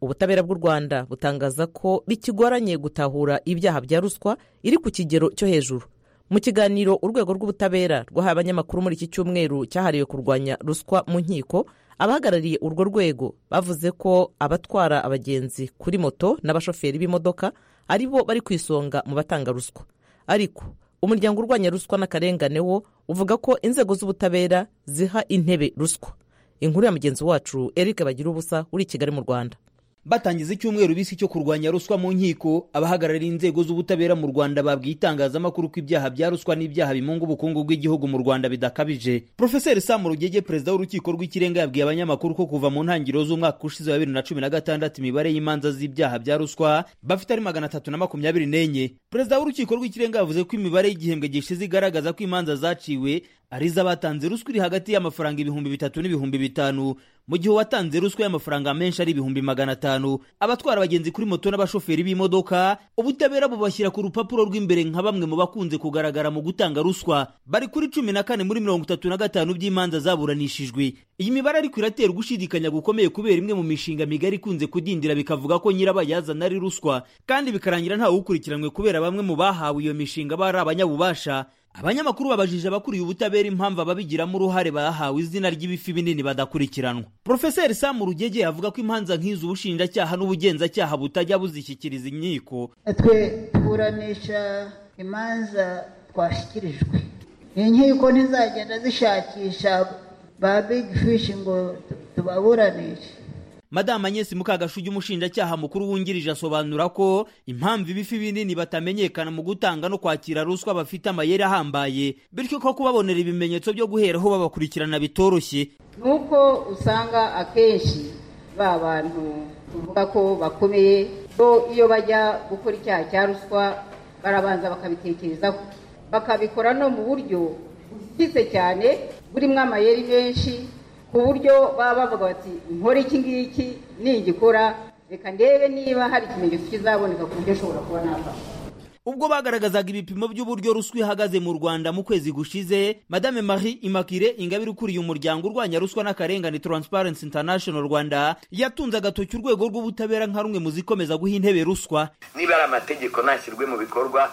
ubutabera bw'u rwanda butangaza ko bikigoranye gutahura ibyaha bya ruswa iri ku kigero cyo hejuru mu kiganiro urwego rw'ubutabera rwahaye abanyamakuru muri iki cyumweru cyahariwe kurwanya ruswa mu nkiko abahagarariye urwo rwego bavuze ko abatwara abagenzi kuri moto n'abashoferi b'imodoka ari bo bari ku isonga mu batanga ruswa ariko umuryango urwanya ruswa n'akarengane wo uvuga ko inzego z'ubutabera ziha intebe ruswa inkuru ya mugenzi wacu eric bagira ubusa uri i kigali mu rwanda batangiza icyumweru bisi cyo kurwanya ruswa mu nkiko abahagarariye inzego z'ubutabera mu rwanda babwiye itangazamakuru ko ibyaha bya ruswa n'ibyaha bimunga ubukungu bw'igihugu mu rwanda bidakabije profeseri sam rugege perezida w'urukiko rw'ikirenga yabwiye abanyamakuru ko kuva mu ntangiriro z'umwaka ushize wa bibiri na cumi na gatandatu imibare y'imanza z'ibyaha bya ruswa bafite ari magana atatu na makumyabiri n'enye perezida w'urukiko rw'ikirenga yavuze ko imibare y'igihembwe gishize igaragaza ko imanza zaciwe ari iz'abatanze ruswa iri hagati y'amafaranga ibihumbi bitatu n'ibihumbi bitanu mu gihe uwatanze ruswa y'amafaranga menshi ari ibihumbi magana atanu abatwara abagenzi kuri moto n'abashoferi b'imodoka ubutabera bubashyira ku rupapuro rw'imbere nka bamwe mu bakunze kugaragara mu gutanga ruswa bari kuri cumi na kane muri mirongo itatu na gatanu by'imanza zaburanishijwe iyi mibare ariko iratera gushidikanya gukomeye kubera imwe mu mishinga migari ikunze kudindira bikavuga ko nyirabayazana ari ruswa kandi bikarangira ntawe ukurikiranwe kubera bamwe mu bahawe iyo mishinga bari abanyabubasha abanyamakuru babajije abakuriye ubutabera impamvu ababigiramo uruhare bahawe izina ry'ibifi binini badakurikiranwa porofeseri samu rugege avuga ko imanza nk'izo ubushinjacyaha n'ubugenzacyaha butajya buzishyikiriza inkiko twe tuburanisha imanza twashyikirijwe inkiko ntizagenda zishakisha ba bigi fishi ngo tubaburanishe madamu Agnes Mukagashugi umushinjacyaha mukuru wungirije asobanura ko impamvu ibifi binini batamenyekana mu gutanga no kwakira ruswa bafite amayeri ahambaye bityo ko kubabonera ibimenyetso byo guheraho babakurikirana bitoroshye nuko usanga akenshi ba bantu tuvuga ko bakomeye bo iyo bajya gukora icyaha cya ruswa barabanza bakabitekerezaho bakabikora no mu buryo bwise cyane burimo amayeri menshi ku buryo baba bavuga bati nkore iki ngiki nigikora reka ndebe niba hari ikimenyetso kizaboneka ku buryo ushobora kuba nafasha ubwo bagaragazaga ibipimo by'uburyo ruswa ihagaze mu rwanda mu kwezi gushize madame marie imakire ingabire ukuriye umuryango urwanya ruswa n'akarengane transparency international rwanda yatunze agatoki urwego rw'ubutabera nka rumwe mu zikomeza guha intebe ruswa niba ari amategeko ntashyirwe mu bikorwa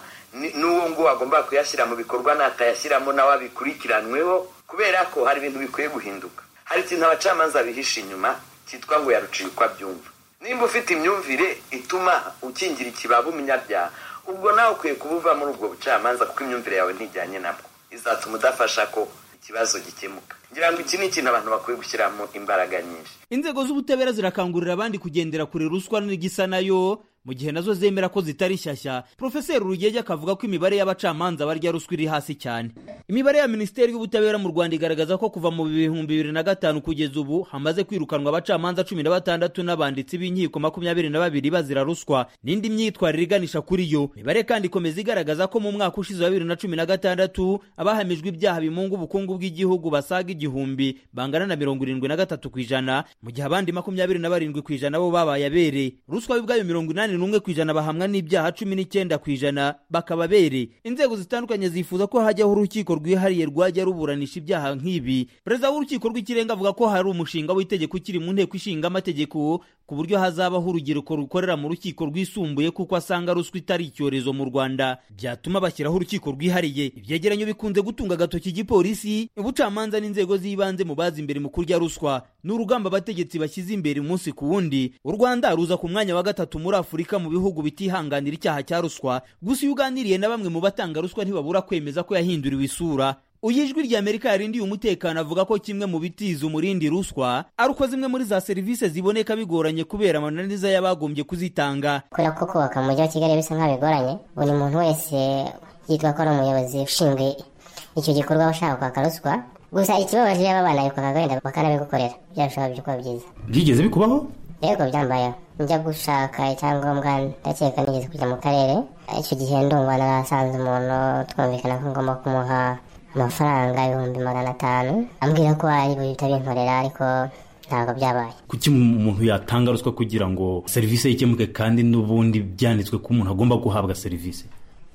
n'uwo nguwo agomba kuyashyira mu bikorwa natayashyiramo nawe abikurikiranweho kubera ko hari ibintu bikwiye guhinduka hari ikintu abacamanza bihisha inyuma cyitwa ngo yaruciye uko abyumva nimba ufite imyumvire ituma ukingira ikibaba umunyabyaha ubwo nawe ukwiye kubuva muri ubwo bucamanza kuko imyumvire yawe ntijyanye nabwo izatuma udafasha ko ikibazo gikemuka ngira ngo iki ni ikintu abantu bakwiye gushyiramo imbaraga nyinshi inzego z'ubutabera zirakangurira abandi kugendera kure ruswa n'igisa nayo mu gihe nazo zemera ko zitari nshyashya porofeseri urugege akavuga ko imibare y'abacamanza barya ruswa iri hasi cyane imibare ya minisiteri y'ubutabera mu rwanda igaragaza ko kuva mu bihumbi bibiri na gatanu kugeza ubu hamaze kwirukanwa abacamanza cumi na batandatu n'abanditsi b'inkiko makumyabiri na babiri bazira ruswa n'indi myitwarire iganisha kuri yo imibare kandi ikomeza igaragaza ko mu mwaka ushize wa bibiri na cumi na gatandatu abahamijwe ibyaha bimunga ubukungu bw'igihugu basaga igihumbi bangana na mirongo irindwi na gatatu ku ijana mu gihe abandi makumyabiri na barindwi ku ijana bo babaye abere ruswa y'ubwayo mirongo inani n'umwe ku ijana bahamwa n'ibyaha cumi n'icyenda ku ijana bakaba bere inzego zitandukanye zifuza ko hajyaho urukiko rwihariye rwajya ruburanisha ibyaha nk'ibi perezida w'urukiko rw'ikirenga avuga ko hari umushinga w'itegeko ukiri mu nteko ishinga amategeko ku buryo hazabaho urubyiruko rukorera mu rukiko rwisumbuye kuko asanga ruswa itari icyorezo mu rwanda byatuma bashyiraho urukiko rwihariye ibyegeranyo bikunze gutunga agatoki igipolisi ubucamanza n'inzego z'ibanze mu bazi imbere mu kurya ruswa ni urugamba abategetsi bashyize imbere umunsi ku wundi u rwanda ruza ku mwanya wa gatatu muri afurika mu bihugu bitihanganira icyaha cya ruswa gusa iyo uganiriye na bamwe mu batanga ruswa ntibabura kwemeza ko yahinduriwe isura uyu ijwi rya amerika yarindiye umutekano avuga ko kimwe mu bitiza umurindi ruswa ari uko zimwe muri za serivisi ziboneka bigoranye kubera amananiza y'abagombye kuzitanga kubera ko kubaka umujyi wa kigali bisa nkaho bigoranye buri muntu wese yitwa ko ari umuyobozi ushinzwe icyo gikorwa ushaka kwaka ruswa gusa ikibabaje iyo aba bana bikwaka agahinda bakanabigukorera byarushaho kuba byiza byigeze bikubaho yego byambayeho njya gushaka icyangombwa ndakeka nigeze kujya mu karere icyo gihe ndumva narasanze umuntu twumvikana ko ngomba kumuha amafaranga ibihumbi magana atanu ambwira ko ari butabinkorera ariko ntabwo byabaye kuki umuntu yatanga ruswa kugira ngo serivisi ye ikemuke kandi n'ubundi byanditswe ko umuntu agomba guhabwa serivisi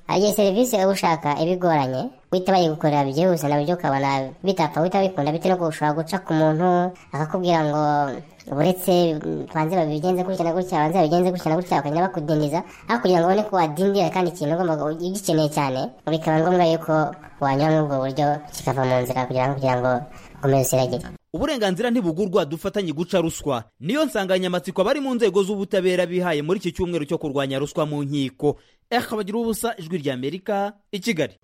hari igihe serivisi uba ushaka ibigoranye guhita bayigukorera byihuse nabyo ukabona bitapfa guhita bikunda bitewe nuko ushobora guca ku muntu akakubwira ngo buretse banze babigenze gutya na gutya banze babigenze gutya na gutya bakagenda bakudindiza aho kugira ngo ubone ko wadindira kandi ikintu ugomba ugikeneye cyane bikaba ngombwa yuko wanyura muri ubwo buryo kikava mu nzira kugira ngo kugira ngo ukomeze usiragire uburenganzira ntibugurwa dufatanye guca ruswa niyo nsanganyamatsiko abari mu nzego z'ubutabera bihaye muri iki cyumweru cyo kurwanya ruswa mu nkiko eka bagira ubusa ijwi ry'amerika i kigali